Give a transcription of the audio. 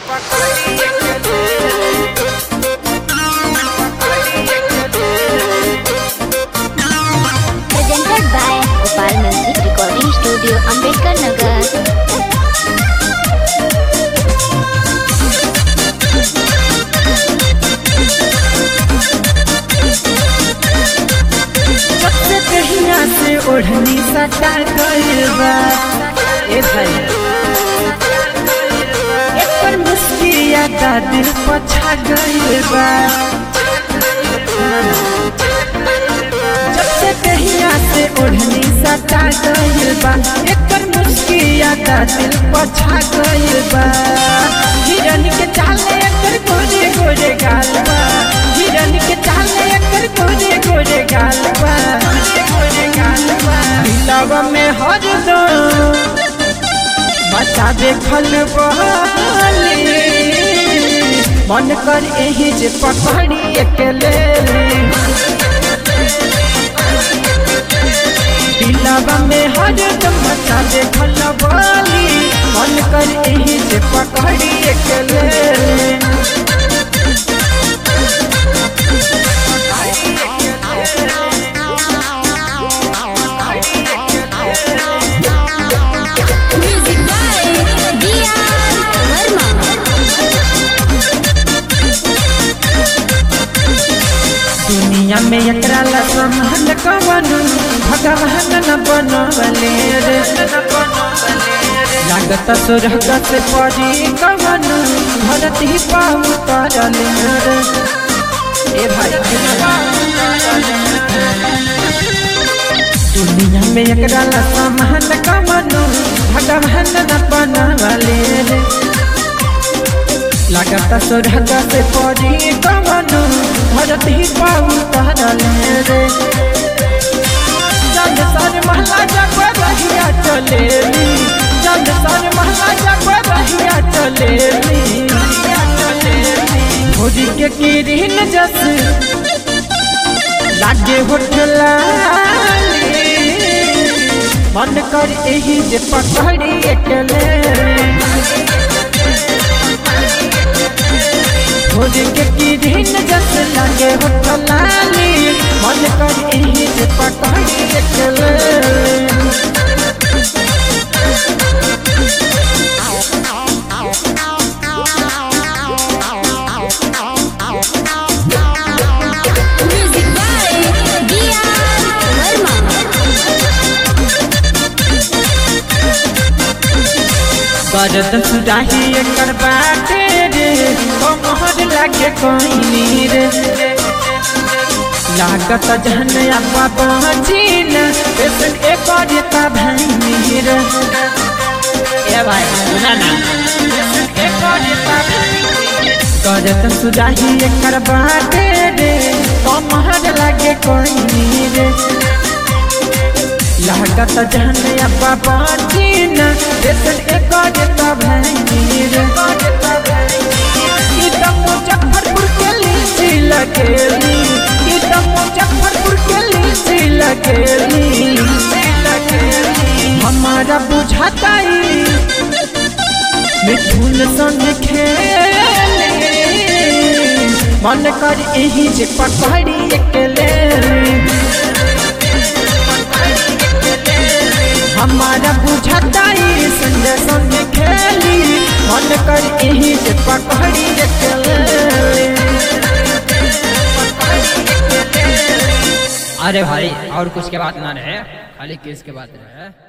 presented by Gopal Music Recording Studio, Ambedkar Nagar. सबसे कहिया से ओढ़नी सटा गइल बा ए भाई एकर मुस्किया का दिल पछा गइल बा सबसे कहिया से ओढ़नी सटा गइल बा एकर मुस्किया का दिल पछा गइल बा हिरन के चाले एकर गोरे गोरे गाल बा हिरन के चाले एकर गोरे गोरे गाल बा गोरे गाल बा दिलवा में हर दो बच्चा देखल बहली मन कर एही जे पकड़ी अकेले दिलवा में हर दम बच्चा देखल बहली मन कर एही जे पकड़ी अकेले Music by D.R. Verma. दुनिया में एकरा ला संभाल कवन भगवान न बनवले रे लागत सुरग से पड़ी कवन भरत ही पाऊ करले रे ए भाई दुनिया में एकरा ला संभाल कवन भगवान न बनवले रे लागत सुरग से पड़ी कवन भरत ही पाऊ करले रे जग सर महला जग रहिया चलेली जग सर महला जग रहिया चलेली भोजी के किरीन जस लागे होठलाली मन कर एही जे पकड़ी अकेले भोजी के किरीन जस लागे होठलाली मन कर एही जे पकड़ी अकेले Music by D.R. Verma. गरद सुराही एकर बाटे रे कमहर लागे कोइनी रे लागत जहन अब्बा पहुँचीन पेशन एकर ता भैनी रे ए भाई सुना ना गरद सुराही एकर बाटे रे कमहर लागे कोइनी रे लागत जहन अब्बा पहुँचीन पेशन एकर ता भैनी रे ई त मुजफ्फरपुर के लीची लगेली ई त मुजफ्फरपुर के लीची लगेली हमारा बुझाताई मिथुन संग खेले मन कर एही जे पकड़ी अकेले हमारा बुझाताई संजय संग खेली मन कर एही जे पकड़ी अकेले अरे भाई और कुछ के बात ना रहे खाली केस के बात रहे